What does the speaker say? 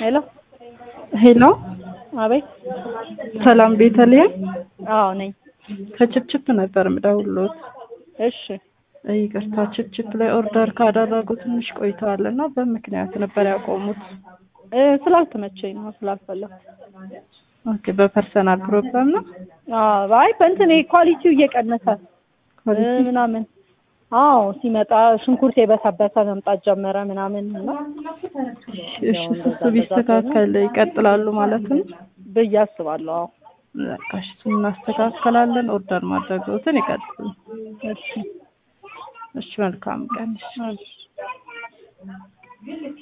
ሄሎ ሄሎ አቤት። ሰላም ቤተልሔም አዎ ነኝ። ከችፕችፕ ነበር የምደውልዎት። እሺ ይቅርታ ችፕችፕ ላይ ኦርደር ካደረጉ ትንሽ ቆይተዋል እና በምክንያት ነበር ያቆሙት። እ ስላልተመቸኝ ነው ስላልፈለኩ። ኦኬ በፐርሰናል ፕሮግራም ነው አዎ አይ በእንትን ይሄ ኳሊቲው እየቀነሰ እ ኳሊቲ? ምናምን አዎ ሲመጣ ሽንኩርት የበሰበሰ መምጣት ጀመረ ምናምን እና እሺ እሱ ቢስተካከል ይቀጥላሉ ማለት ነው። ብዬ አስባለሁ። አዎ በቃ እሺ እሱን እናስተካከላለን። ኦርደር ማድረግዎትን ይቀጥሉ። እሺ እሺ መልካም ቀን። እሺ እሺ